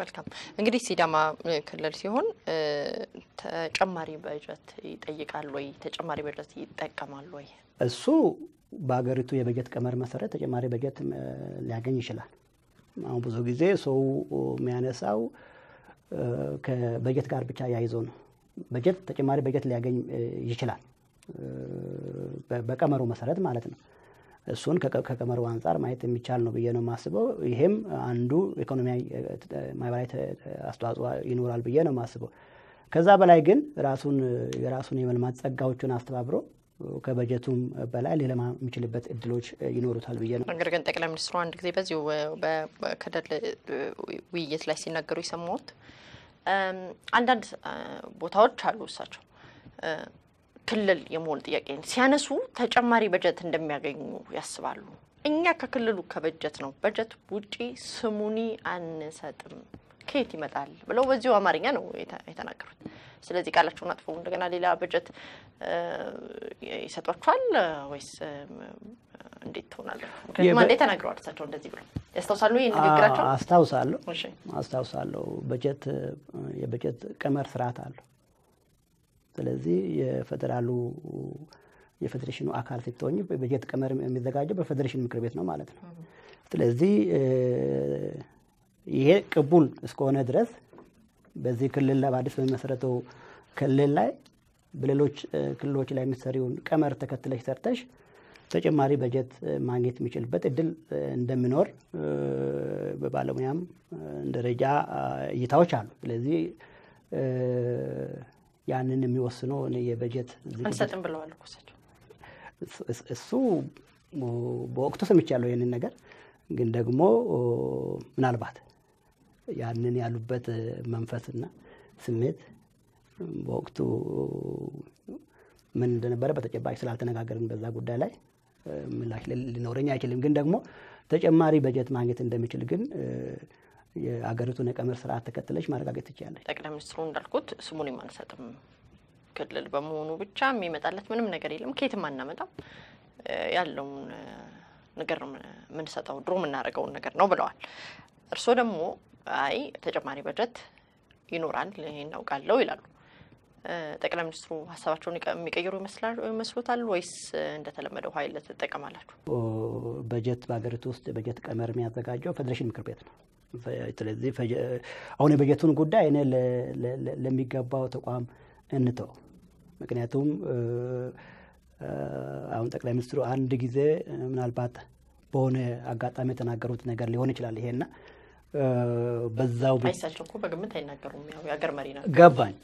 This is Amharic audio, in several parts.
መልካም እንግዲህ ሲዳማ ክልል ሲሆን ተጨማሪ በጀት ይጠይቃል ወይ? ተጨማሪ በጀት ይጠቀማል ወይ? እሱ በሀገሪቱ የበጀት ቀመር መሰረት ተጨማሪ በጀት ሊያገኝ ይችላል። አሁን ብዙ ጊዜ ሰው የሚያነሳው ከበጀት ጋር ብቻ ያይዞ ነው። በጀት ተጨማሪ በጀት ሊያገኝ ይችላል በቀመሩ መሰረት ማለት ነው። እሱን ከቀመሩ አንጻር ማየት የሚቻል ነው ብዬ ነው የማስበው። ይሄም አንዱ ኢኮኖሚያዊ ማህበራዊ አስተዋጽኦ ይኖራል ብዬ ነው የማስበው። ከዛ በላይ ግን ራሱን የራሱን የመልማት ጸጋዎቹን አስተባብሮ ከበጀቱም በላይ ሊለማ የሚችልበት እድሎች ይኖሩታል ብዬ ነው። ነገር ግን ጠቅላይ ሚኒስትሩ አንድ ጊዜ በዚሁ በክልል ውይይት ላይ ሲናገሩ የሰማሁት አንዳንድ ቦታዎች አሉ እሳቸው ክልል የመሆን ጥያቄን ሲያነሱ ተጨማሪ በጀት እንደሚያገኙ ያስባሉ። እኛ ከክልሉ ከበጀት ነው በጀት ውጪ ስሙኒ አንሰጥም ከየት ይመጣል ብለው በዚሁ አማርኛ ነው የተናገሩት። ስለዚህ ቃላቸውን አጥፈው እንደገና ሌላ በጀት ይሰጧቸዋል ወይስ እንዴት ትሆናለ? ምክንያቱም አንዴ ተናግረዋል እሳቸው እንደዚህ ብለው ያስታውሳሉ። ይህ ንግግራቸው አስታውሳለሁ አስታውሳለሁ። በጀት የበጀት ቀመር ስርዓት አለው። ስለዚህ የፌዴራሉ የፌዴሬሽኑ አካል ስትሆኝ በጀት ቀመር የሚዘጋጀው በፌዴሬሽን ምክር ቤት ነው ማለት ነው። ስለዚህ ይሄ ቅቡል እስከሆነ ድረስ በዚህ ክልል ላይ በአዲስ በሚመሰረተው ክልል ላይ በሌሎች ክልሎች ላይ የምትሰሪውን ቀመር ተከትለሽ ሰርተሽ ተጨማሪ በጀት ማግኘት የሚችልበት እድል እንደሚኖር በባለሙያም ደረጃ እይታዎች አሉ። ስለዚህ ያንን የሚወስነው የበጀት አንሰጥም ብለዋል እኮ እሳቸው። እሱ በወቅቱ ሰምቻለሁ ይህንን ነገር ግን ደግሞ ምናልባት ያንን ያሉበት መንፈስና ስሜት በወቅቱ ምን እንደነበረ በተጨባጭ ስላልተነጋገርን በዛ ጉዳይ ላይ ምላሽ ሊኖረኝ አይችልም። ግን ደግሞ ተጨማሪ በጀት ማግኘት እንደሚችል ግን የአገሪቱን የቀመር ስርዓት ተከትለሽ ማረጋገጥ ትችላለች። ጠቅላይ ሚኒስትሩ እንዳልኩት ስሙን አንሰጥም ክልል በመሆኑ ብቻ የሚመጣለት ምንም ነገር የለም፣ ከየትም አናመጣም፣ ያለውን ነገር ነው የምንሰጠው፣ ድሮ የምናደርገውን ነገር ነው ብለዋል። እርስዎ ደግሞ አይ ተጨማሪ በጀት ይኖራል እናውቃለሁ ይላሉ። ጠቅላይ ሚኒስትሩ ሀሳባቸውን የሚቀይሩ ይመስሎታል ወይስ እንደተለመደው ኃይል ትጠቀማላችሁ? በጀት በሀገሪቱ ውስጥ በጀት ቀመር የሚያዘጋጀው ፌዴሬሽን ምክር ቤት ነው። ስለዚህ አሁን የበጀቱን ጉዳይ እኔ ለሚገባው ተቋም እንተው። ምክንያቱም አሁን ጠቅላይ ሚኒስትሩ አንድ ጊዜ ምናልባት በሆነ አጋጣሚ የተናገሩት ነገር ሊሆን ይችላል ይሄና በዛው አይሳቸው እኮ በግምት አይናገሩም። ያው የሀገር መሪ ናቸው። ገባኝ።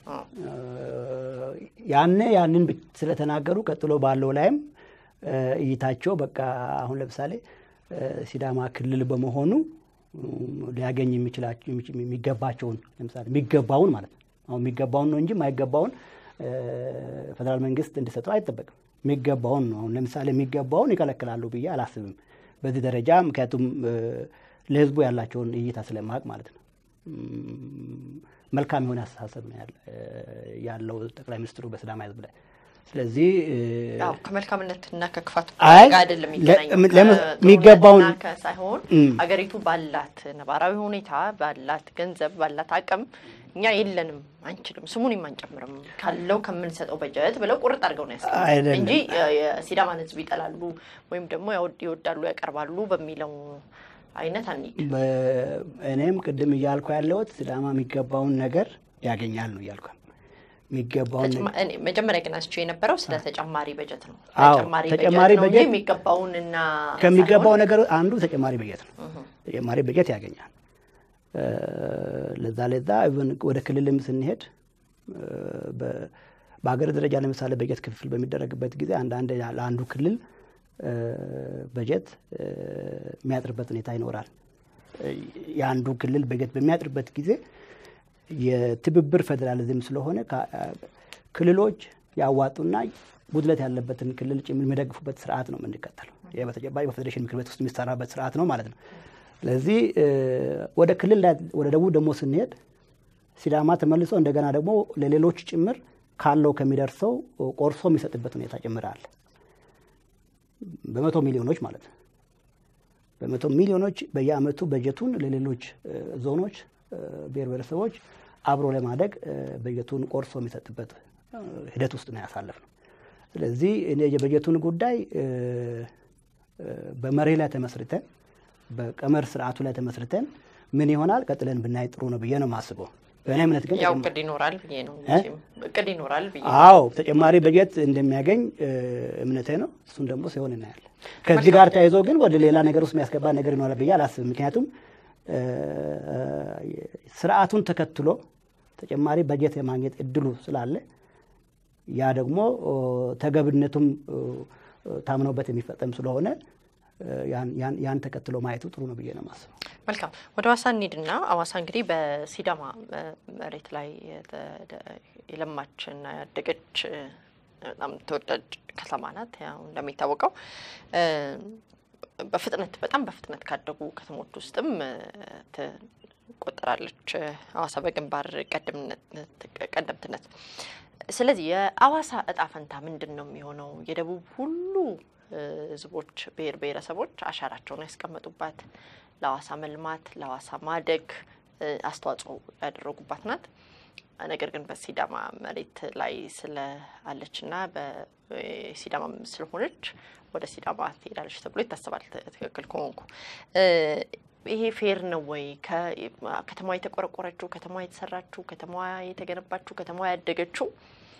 ያኔ ያንን ስለተናገሩ ቀጥሎ ባለው ላይም እይታቸው በቃ አሁን ለምሳሌ ሲዳማ ክልል በመሆኑ ሊያገኝ የሚገባቸውን ለምሳሌ የሚገባውን ማለት ነው። አሁን የሚገባውን ነው እንጂ የማይገባውን ፌዴራል መንግስት እንዲሰጠው አይጠበቅም። የሚገባውን ነው። አሁን ለምሳሌ የሚገባውን ይከለክላሉ ብዬ አላስብም በዚህ ደረጃ ምክንያቱም ለህዝቡ ያላቸውን እይታ ስለማቅ ማለት ነው። መልካም የሆነ አስተሳሰብ ነው ያለው ጠቅላይ ሚኒስትሩ በሲዳማ ህዝብ ላይ። ስለዚህ ከመልካምነት እና ከክፋት አይ አይደለም የሚገባውን ሳይሆን አገሪቱ ባላት ነባራዊ ሁኔታ ባላት ገንዘብ ባላት አቅም እኛ የለንም አንችልም፣ ስሙን አንጨምርም ካለው ከምንሰጠው በጀት ብለው ቁርጥ አድርገው ነው ያስቀመጡት እንጂ የሲዳማን ህዝብ ይጠላሉ ወይም ደግሞ ይወዳሉ ያቀርባሉ በሚለው አይነት አንሂድ። እኔም ቅድም እያልኩ ያለሁት ሲዳማ የሚገባውን ነገር ያገኛል ነው እያልኩ የሚገባውን መጀመሪያ ግን አስቸው የነበረው ስለ ተጨማሪ በጀት ነው። አዎ፣ ተጨማሪ ተጨማሪ በጀት ነው እንጂ በጀት የሚገባውንና ከሚገባው ነገር አንዱ ተጨማሪ በጀት ነው። ተጨማሪ በጀት ያገኛል። ለዛ ለዛ ኢቭን ወደ ክልልም ስንሄድ በሀገር ደረጃ ለምሳሌ በጀት ክፍል በሚደረግበት ጊዜ አንዳንድ ለአንዱ ክልል በጀት የሚያጥርበት ሁኔታ ይኖራል። የአንዱ ክልል በጀት በሚያጥርበት ጊዜ የትብብር ፌዴራሊዝም ስለሆነ ክልሎች ያዋጡና ጉድለት ያለበትን ክልል ጭምር የሚደግፉበት ስርዓት ነው የምንከተለው። ይህ በተጨባጭ በፌዴሬሽን ምክር ቤት ውስጥ የሚሰራበት ስርዓት ነው ማለት ነው። ስለዚህ ወደ ክልል ወደ ደቡብ ደግሞ ስንሄድ ሲዳማ ተመልሶ እንደገና ደግሞ ለሌሎች ጭምር ካለው ከሚደርሰው ቆርሶ የሚሰጥበት ሁኔታ ጭምር አለ። በመቶ ሚሊዮኖች ማለት ነው። በመቶ ሚሊዮኖች በየአመቱ በጀቱን ለሌሎች ዞኖች ብሔር ብሔረሰቦች አብሮ ለማደግ በጀቱን ቆርሶ የሚሰጥበት ሂደት ውስጥ ነው ያሳለፍነው። ስለዚህ እኔ የበጀቱን ጉዳይ በመርህ ላይ ተመስርተን በቀመር ስርዓቱ ላይ ተመስርተን ምን ይሆናል ቀጥለን ብናይ ጥሩ ነው ብዬ ነው የማስበው። በእኔ እምነት ግን ያው እቅድ ይኖራል ብዬ ነው እቅድ ይኖራል ብዬ አዎ ተጨማሪ በጀት እንደሚያገኝ እምነቴ ነው። እሱን ደግሞ ሲሆን እናያለን። ከዚህ ጋር ተያይዞ ግን ወደ ሌላ ነገር ውስጥ የሚያስገባ ነገር ይኖራል ብዬ አላስብም። ምክንያቱም ስርዓቱን ተከትሎ ተጨማሪ በጀት የማግኘት እድሉ ስላለ ያ ደግሞ ተገብነቱም ታምኖበት የሚፈጸም ስለሆነ ያን ተከትሎ ማየቱ ጥሩ ነው ብዬ ነው የማስበው። መልካም ወደ ሀዋሳ እንሂድና ሀዋሳ እንግዲህ በሲዳማ መሬት ላይ የለማችና ያደገች በጣም ተወዳጅ ከተማ ናት። ያው እንደሚታወቀው በፍጥነት በጣም በፍጥነት ካደጉ ከተሞች ውስጥም ትቆጠራለች ሀዋሳ በግንባር ቀደምትነት። ስለዚህ የሀዋሳ እጣ ፈንታ ምንድን ነው የሚሆነው? የደቡብ ሁሉ ህዝቦች፣ ብሔር ብሔረሰቦች አሻራቸውን ያስቀመጡባት ለሀዋሳ መልማት ለሀዋሳ ማደግ አስተዋጽኦ ያደረጉባት ናት። ነገር ግን በሲዳማ መሬት ላይ ስለአለችና በሲዳማ ስለሆነች ወደ ሲዳማ ትሄዳለች ተብሎ ይታሰባል። ትክክል ከሆንኩ ይሄ ፌር ነው ወይ? ከተማዋ የተቆረቆረችው፣ ከተማዋ የተሰራችው፣ ከተማዋ የተገነባችው፣ ከተማዋ ያደገችው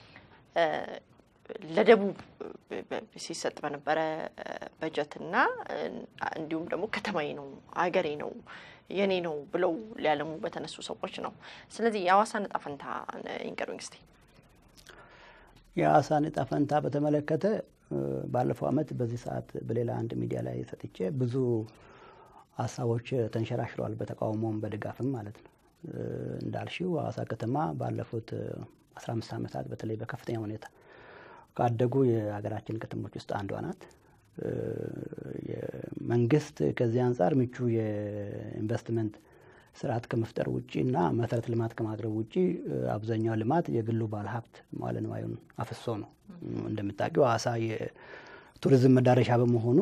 ለደቡብ ሲሰጥ በነበረ በጀትና እንዲሁም ደግሞ ከተማዬ ነው አገሬ ነው የኔ ነው ብለው ሊያለሙ በተነሱ ሰዎች ነው። ስለዚህ የሀዋሳን እጣ ፈንታ ይንገሩኝ እስቲ። የሀዋሳን እጣ ፈንታ በተመለከተ ባለፈው ዓመት በዚህ ሰዓት በሌላ አንድ ሚዲያ ላይ ሰጥቼ ብዙ ሀሳቦች ተንሸራሽረዋል፣ በተቃውሞም በድጋፍም ማለት ነው። እንዳልሽው ሀዋሳ ከተማ ባለፉት አስራ አምስት ዓመታት በተለይ በከፍተኛ ሁኔታ ካደጉ የሀገራችን ከተሞች ውስጥ አንዷ ናት። መንግስት ከዚህ አንጻር ምቹ የኢንቨስትመንት ስርዓት ከመፍጠር ውጭ እና መሰረተ ልማት ከማቅረብ ውጭ አብዛኛው ልማት የግሉ ባለሀብት መዋለ ንዋዩን አፍሶ ነው። እንደምታውቂው ሀዋሳ የቱሪዝም መዳረሻ በመሆኑ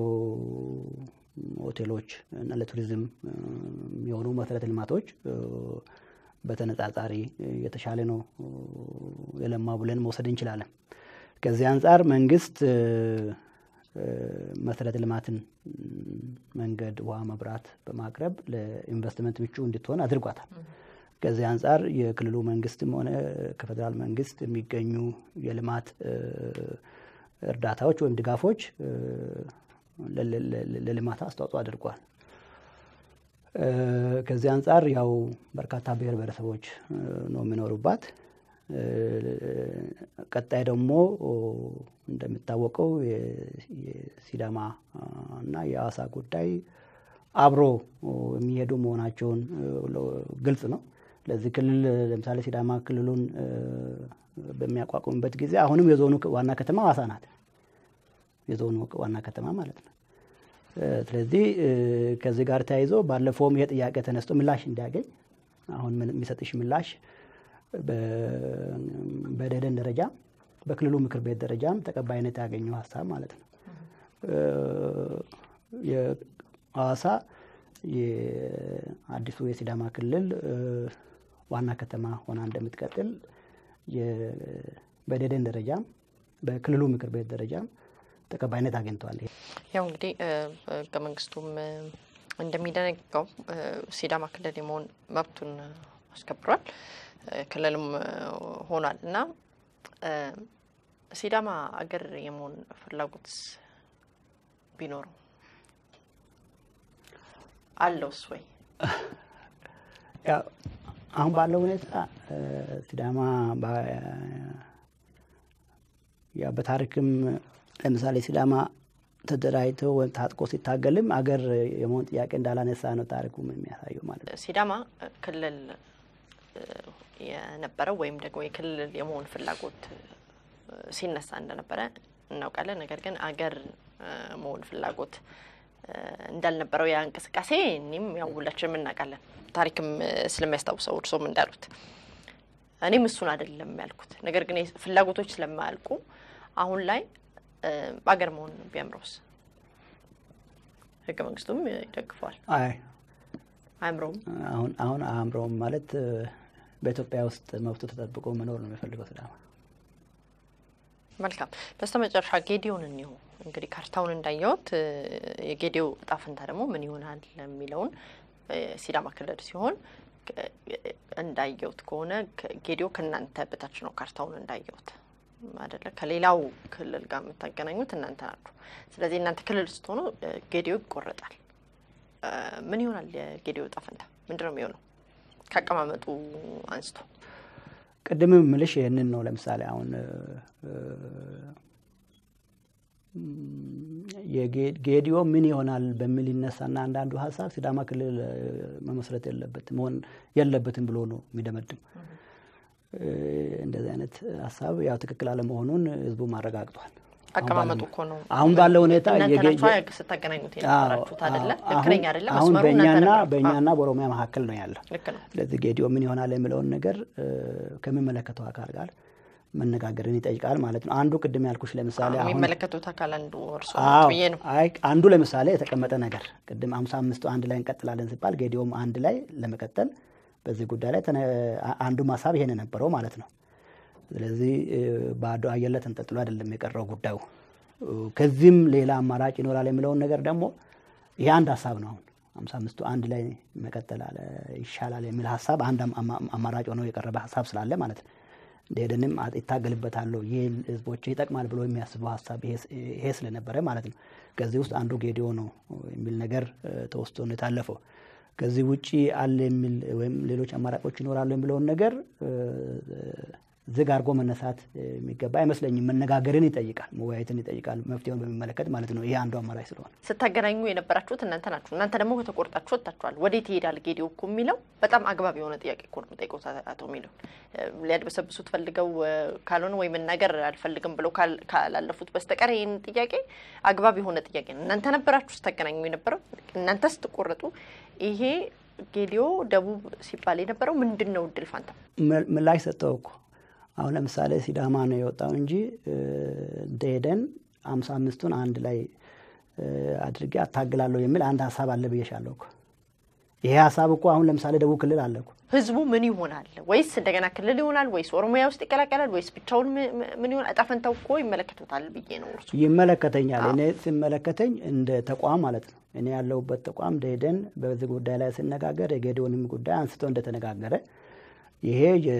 ሆቴሎች እና ለቱሪዝም የሚሆኑ መሰረተ ልማቶች በተነጻጻሪ የተሻለ ነው የለማ ብለን መውሰድ እንችላለን። ከዚህ አንጻር መንግስት መሰረተ ልማትን መንገድ፣ ውሃ፣ መብራት በማቅረብ ለኢንቨስትመንት ምቹ እንድትሆን አድርጓታል። ከዚህ አንጻር የክልሉ መንግስትም ሆነ ከፌዴራል መንግስት የሚገኙ የልማት እርዳታዎች ወይም ድጋፎች ለልማት አስተዋጽኦ አድርጓል። ከዚህ አንጻር ያው በርካታ ብሔር ብሔረሰቦች ነው የሚኖሩባት። ቀጣይ ደግሞ እንደሚታወቀው የሲዳማ እና የሀዋሳ ጉዳይ አብሮ የሚሄዱ መሆናቸውን ግልጽ ነው። ለዚህ ክልል ለምሳሌ ሲዳማ ክልሉን በሚያቋቁምበት ጊዜ አሁንም የዞኑ ዋና ከተማ ሀዋሳ ናት። የዞኑ ዋና ከተማ ማለት ነው። ስለዚህ ከዚህ ጋር ተያይዞ ባለፈውም ይሄ ጥያቄ ተነስቶ ምላሽ እንዲያገኝ አሁን የሚሰጥሽ ምላሽ በደደን ደረጃ በክልሉ ምክር ቤት ደረጃም ተቀባይነት ያገኘው ሀሳብ ማለት ነው። የሀዋሳ የአዲሱ የሲዳማ ክልል ዋና ከተማ ሆና እንደምትቀጥል በደደን ደረጃም በክልሉ ምክር ቤት ደረጃም ተቀባይነት አግኝተዋል። ያው እንግዲህ ህገ መንግስቱም እንደሚደነግገው ሲዳማ ክልል የመሆን መብቱን አስከብሯል። ክልልም ሆኗል እና ሲዳማ አገር የመሆን ፍላጎት ቢኖረው አለውስ ወይ? አሁን ባለው ሁኔታ ሲዳማ ያው በታሪክም ለምሳሌ ሲዳማ ተደራጅቶ ወይም ታጥቆ ሲታገልም አገር የመሆን ጥያቄ እንዳላነሳ ነው ታሪኩም የሚያሳየው ማለት ነው። ሲዳማ ክልል የነበረው ወይም ደግሞ የክልል የመሆን ፍላጎት ሲነሳ እንደነበረ እናውቃለን። ነገር ግን አገር መሆን ፍላጎት እንዳልነበረው ያ እንቅስቃሴ እኔም ያው ሁላችንም እናውቃለን። ታሪክም ስለሚያስታውሰው እርሶም እንዳሉት እኔም እሱን አይደለም ያልኩት። ነገር ግን ፍላጎቶች ስለማያልቁ አሁን ላይ በአገር መሆን ቢያምረውስ? ህገ መንግስቱም ይደግፈዋል። አይ አእምሮም አሁን አሁን አእምሮም ማለት በኢትዮጵያ ውስጥ መብቱ ተጠብቆ መኖር ነው የሚፈልገው ሲዳማ። መልካም። በስተ መጨረሻ ጌዲዮን እንዲሁ እንግዲህ ካርታውን እንዳየሁት የጌዲዮ እጣ ፈንታ ደግሞ ምን ይሆናል የሚለውን ሲዳማ ክልል ሲሆን እንዳየሁት ከሆነ ጌዲዮ ከእናንተ በታች ነው ካርታውን እንዳየሁት አይደለ? ከሌላው ክልል ጋር የምታገናኙት እናንተ ናችሁ። ስለዚህ እናንተ ክልል ስትሆኑ ጌዲዮ ይቆረጣል። ምን ይሆናል የጌዲዮ እጣ ፈንታ ምንድን ነው የሚሆነው? ከአቀማመጡ አንስቶ ቅድምም ምልሽ ይህንን ነው። ለምሳሌ አሁን ጌዲዮ ምን ይሆናል በሚል ይነሳና አንዳንዱ ሀሳብ ሲዳማ ክልል መመስረት የለበት መሆን የለበትም ብሎ ነው የሚደመድም። እንደዚህ አይነት ሀሳብ ያው ትክክል አለመሆኑን ህዝቡ አረጋግጧል። አቀማመጡ እኮ ነው። አሁን ባለው ሁኔታ ስታገናኙት የነበራችሁት አይደለ? ትክክለኛ አይደለ? አሁን መስመሩ እናንተ በእኛና ነበራችሁ። በእኛና በኦሮሚያ መካከል ነው ያለው። ልክ ነው። ስለዚህ ጌዲዮ ምን ይሆናል የሚለውን ነገር ከሚመለከተው አካል ጋር መነጋገርን ይጠይቃል ማለት ነው። አንዱ ቅድም ያልኩሽ ለምሳሌ አሁን የሚመለከቱት አካል አንዱ እርሶ አዎ፣ ብዬ ነው። አይ አንዱ ለምሳሌ የተቀመጠ ነገር ቅድም አምሳ አምስቱ አንድ ላይ እንቀጥላለን ሲባል ጌዲዮም አንድ ላይ ለመቀጠል በዚህ ጉዳይ ላይ ተነ- አንዱ ሀሳብ ይሄን የነበረው ማለት ነው። ስለዚህ ባዶ አየር ላይ ተንጠልጥሎ አይደለም የቀረው ጉዳዩ። ከዚህም ሌላ አማራጭ ይኖራል የሚለውን ነገር ደግሞ ይሄ አንድ ሀሳብ ነው። አሁን አምሳ አምስቱ አንድ ላይ መቀጠል አለ ይሻላል የሚል ሀሳብ አንድ አማ- አማራጭ ሆነው የቀረበ ሀሳብ ስላለ ማለት ነው። እንደሄደንም ይታገልበታለሁ ይህ ህዝቦች ይጠቅማል ብሎ የሚያስበው ሀሳብ ይሄ ስለነበረ ማለት ነው። ከዚህ ውስጥ አንዱ ጌዲዮ ነው የሚል ነገር ተወስቶ ነው የታለፈው። ከዚህ ውጪ አለ የሚል ወይም ሌሎች አማራጮች ይኖራሉ የሚለውን ነገር ዝግ አድርጎ መነሳት የሚገባ አይመስለኝም። መነጋገርን ይጠይቃል፣ መወያየትን ይጠይቃል፣ መፍትሄውን በሚመለከት ማለት ነው። ይሄ አንዱ አማራጭ ስለሆነ ስታገናኙ የነበራችሁት እናንተ ናችሁ። እናንተ ደግሞ ከተቆርጣችሁ ወጥታችኋል። ወዴት ይሄዳል ጌዲዮ እኮ የሚለው በጣም አግባብ የሆነ ጥያቄ እኮ ነው የምጠይቀው። አቶ ሚለው ሊያድበሰብሱት ፈልገው ካልሆነ ወይ መናገር አልፈልግም ብለው ካላለፉት በስተቀር ይህን ጥያቄ አግባብ የሆነ ጥያቄ ነው። እናንተ ነበራችሁ ስታገናኙ የነበረው። እናንተ ስትቆረጡ ይሄ ጌዲዮ ደቡብ ሲባል የነበረው ምንድን ነው? እድል ፋንታ ምላሽ ሰጠው እኮ አሁን ለምሳሌ ሲዳማ ነው የወጣው እንጂ እንደሄደን አምሳ አምስቱን አንድ ላይ አድርጌ አታግላለሁ የሚል አንድ ሀሳብ አለ ብዬሻለሁ እኮ። ይሄ ሀሳብ እኮ አሁን ለምሳሌ ደቡብ ክልል አለ እኮ። ህዝቡ ምን ይሆናል? ወይስ እንደገና ክልል ይሆናል? ወይስ ኦሮሚያ ውስጥ ይቀላቀላል? ወይስ ብቻውን ምን ይሆናል? እጣ ፈንታው እኮ ይመለከቱታል ብዬ ነው። እርሱ ይመለከተኛል። እኔ ሲመለከተኝ እንደ ተቋም ማለት ነው። እኔ ያለሁበት ተቋም ደሄደን በዚህ ጉዳይ ላይ ስነጋገር የጌዲዮንም ጉዳይ አንስቶ እንደተነጋገረ ይሄ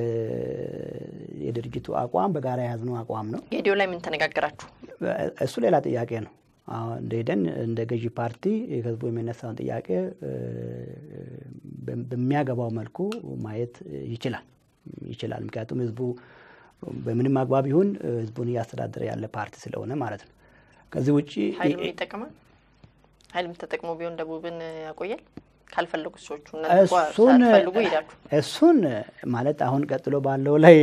የድርጅቱ አቋም በጋራ የያዝነው አቋም ነው። ጌዲዮ ላይ ምን ተነጋገራችሁ? እሱ ሌላ ጥያቄ ነው። አሁን እንደሄደን እንደ ገዢ ፓርቲ ህዝቡ የሚነሳውን ጥያቄ በሚያገባው መልኩ ማየት ይችላል ይችላል። ምክንያቱም ህዝቡ በምንም አግባብ ይሁን ህዝቡን እያስተዳደረ ያለ ፓርቲ ስለሆነ ማለት ነው። ከዚህ ውጭ ኃይልም ይጠቅማል። ኃይልም ተጠቅሞ ቢሆን ደቡብን ያቆያል ካልፈለጉ ሰዎቹ እሱን ሳትፈልጉ ሄዳችሁ እሱን ማለት አሁን ቀጥሎ ባለው ላይ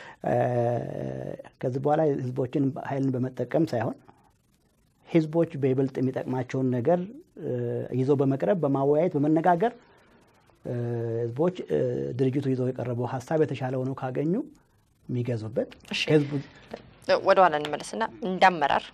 ከዚህ በኋላ ህዝቦችን ኃይልን በመጠቀም ሳይሆን ህዝቦች በይበልጥ የሚጠቅማቸውን ነገር ይዘው በመቅረብ በማወያየት በመነጋገር ህዝቦች ድርጅቱ ይዘው የቀረበው ሀሳብ የተሻለ ሆነው ካገኙ የሚገዙበት ህዝቡ ወደ ኋላ እንመለስና እንዳመራር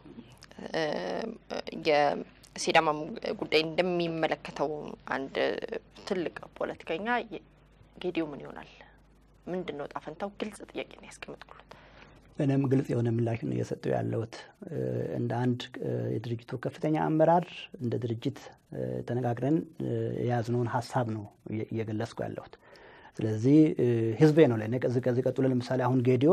የሲዳማ ጉዳይ እንደሚመለከተው አንድ ትልቅ ፖለቲከኛ ጌዲዮ ምን ይሆናል? ምንድን ነው ጣፈንታው? ግልጽ ጥያቄ ነው ያስቀምጥኩለት። እኔም ግልጽ የሆነ ምላሽ ነው እየሰጠው ያለሁት። እንደ አንድ የድርጅቱ ከፍተኛ አመራር እንደ ድርጅት ተነጋግረን የያዝነውን ሀሳብ ነው እየገለጽኩ ያለሁት። ስለዚህ ህዝቤ ነው ለእኔ ከዚህ ከዚህ ቀጥሎ ለምሳሌ አሁን ጌዲዮ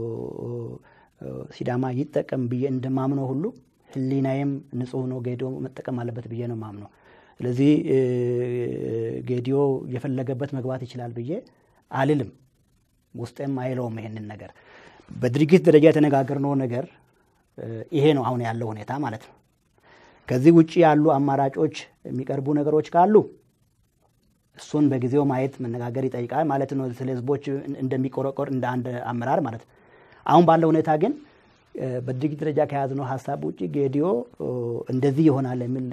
ሲዳማ ይጠቀም ብዬ እንደማምነው ሁሉ ህሊናዬም ንጹህ ነው ጌዲዮ መጠቀም አለበት ብዬ ነው ማምነው። ስለዚህ ጌዲዮ የፈለገበት መግባት ይችላል ብዬ አልልም። ውስጤም አይለውም ይሄንን ነገር በድርጅት ደረጃ የተነጋገርነው ነገር ይሄ ነው አሁን ያለው ሁኔታ ማለት ነው። ከዚህ ውጭ ያሉ አማራጮች የሚቀርቡ ነገሮች ካሉ እሱን በጊዜው ማየት መነጋገር ይጠይቃል ማለት ነው። ስለ ህዝቦች እንደሚቆረቆር እንደ አንድ አመራር ማለት ነው። አሁን ባለው ሁኔታ ግን በድርጅት ደረጃ ከያዝነው ሀሳብ ውጭ ጌዲዮ እንደዚህ ይሆናል የሚል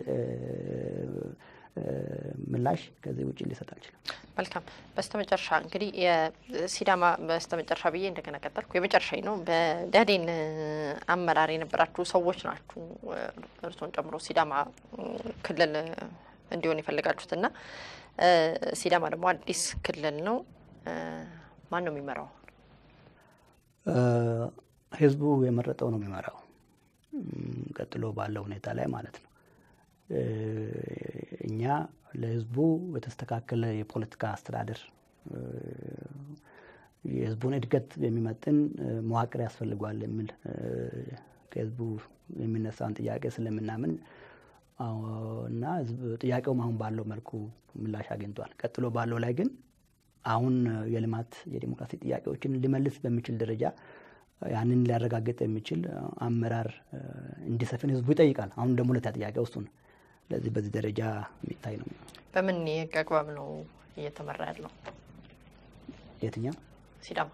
ምላሽ ከዚህ ውጭ ሊሰጥ አልችልም። መልካም። በስተመጨረሻ እንግዲህ የሲዳማ በስተመጨረሻ ብዬ እንደገና ቀጠልኩ። የመጨረሻ ነው። በደህዴን አመራር የነበራችሁ ሰዎች ናችሁ፣ እርሶን ጨምሮ ሲዳማ ክልል እንዲሆን የፈለጋችሁት እና ሲዳማ ደግሞ አዲስ ክልል ነው። ማን ነው የሚመራው? ህዝቡ የመረጠው ነው የሚመራው። ቀጥሎ ባለው ሁኔታ ላይ ማለት ነው። እኛ ለህዝቡ የተስተካከለ የፖለቲካ አስተዳደር የህዝቡን እድገት የሚመጥን መዋቅር ያስፈልጓል የሚል ከህዝቡ የሚነሳውን ጥያቄ ስለምናምን እና ጥያቄውም አሁን ባለው መልኩ ምላሽ አግኝቷል። ቀጥሎ ባለው ላይ ግን አሁን የልማት የዲሞክራሲ ጥያቄዎችን ሊመልስ በሚችል ደረጃ ያንን ሊያረጋግጥ የሚችል አመራር እንዲሰፍን ህዝቡ ይጠይቃል። አሁን ደግሞ ሁለተኛ ጥያቄ ውስጡ ነው። ስለዚህ በዚህ ደረጃ የሚታይ ነው። በምን የህግ አግባብ ነው እየተመራ ያለው? የትኛው ሲዳማ?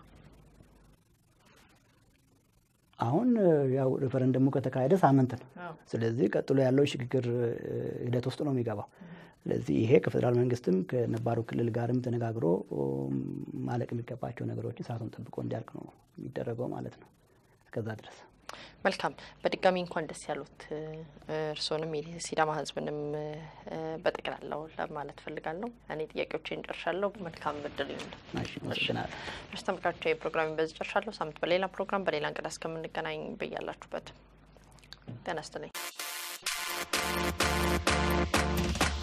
አሁን ያው ሬፈረንደሙ ከተካሄደ ሳምንት ነው። ስለዚህ ቀጥሎ ያለው ሽግግር ሂደት ውስጥ ነው የሚገባው። ስለዚህ ይሄ ከፌዴራል መንግስትም ከነባሩ ክልል ጋርም ተነጋግሮ ማለቅ የሚገባቸው ነገሮች ሰዓቱን ጠብቆ እንዲያልቅ ነው የሚደረገው ማለት ነው። እስከዛ ድረስ መልካም። በድጋሚ እንኳን ደስ ያሉት እርስዎንም የሲዳማ ህዝብንም በጠቅላላው ለማለት ፈልጋለሁ። እኔ ጥያቄዎችን ጨርሻለሁ። መልካም እድል ይሁን። አመሰግናለሁ። እርስ ተመልካቾች የፕሮግራሚ በዚህ ጨርሻለሁ። ሳምንት በሌላ ፕሮግራም በሌላ እንግዳ እስከምንገናኝ በያላችሁበት ጤና ይስጥልኝ።